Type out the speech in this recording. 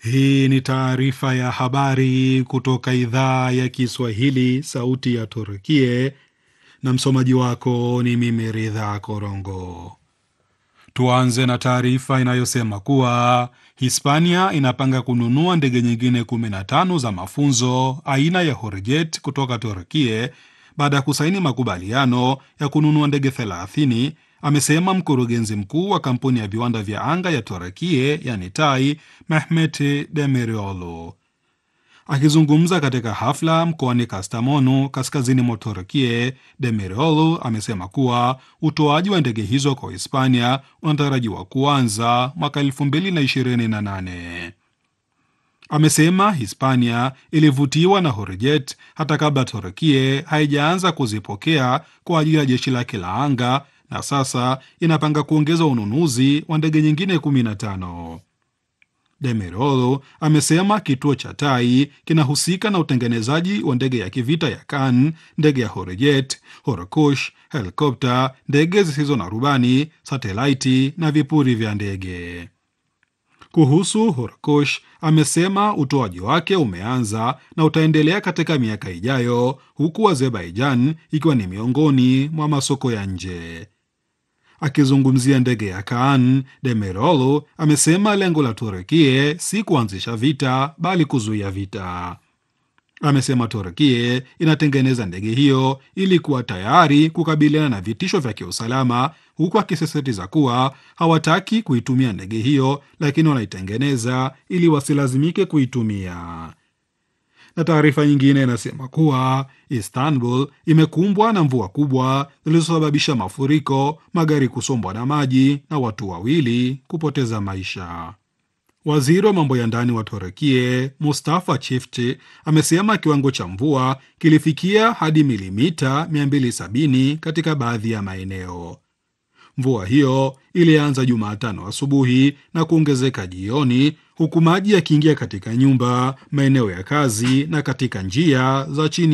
Hii ni taarifa ya habari kutoka idhaa ya Kiswahili, sauti ya Turkie, na msomaji wako ni mimi Ridha Korongo. Tuanze na taarifa inayosema kuwa Hispania inapanga kununua ndege nyingine 15 za mafunzo aina ya Horjet kutoka Turkie baada ya kusaini makubaliano ya kununua ndege 30 amesema mkurugenzi mkuu wa kampuni ya viwanda vya anga ya Turkie yani TAI Mehmet Demiroğlu. Akizungumza katika hafla mkoani Kastamonu kaskazini mwa Turkie, Demiroğlu amesema kuwa utoaji wa ndege hizo kwa Hispania unatarajiwa kuanza mwaka 2028. Amesema Hispania ilivutiwa na Horjet hata kabla Turkie haijaanza kuzipokea kwa ajili ya jeshi lake la anga na sasa inapanga kuongeza ununuzi wa ndege nyingine 15. Demiroğlu amesema kituo cha Tai kinahusika na utengenezaji wa ndege ya kivita ya Kan, ndege ya Horjet, Horkush, helikopta, ndege zisizo na rubani, satelaiti na vipuri vya ndege. Kuhusu Horkush amesema utoaji wake umeanza na utaendelea katika miaka ijayo, huku Azerbaijan ikiwa ni miongoni mwa masoko ya nje. Akizungumzia ndege ya Kaan, Demiroğlu amesema lengo la Turkie si kuanzisha vita bali kuzuia vita. Amesema Turkie inatengeneza ndege hiyo ili kuwa tayari kukabiliana na vitisho vya kiusalama, huku akisisitiza kuwa hawataki kuitumia ndege hiyo, lakini wanaitengeneza ili wasilazimike kuitumia na taarifa nyingine inasema kuwa Istanbul imekumbwa na mvua kubwa zilizosababisha mafuriko, magari kusombwa na maji na watu wawili kupoteza maisha. Waziri wa mambo ya ndani wa Turekie Mustafa Chifti amesema kiwango cha mvua kilifikia hadi milimita 270 katika baadhi ya maeneo. Mvua hiyo ilianza Jumatano asubuhi na kuongezeka jioni, huku maji yakiingia katika nyumba, maeneo ya kazi na katika njia za chini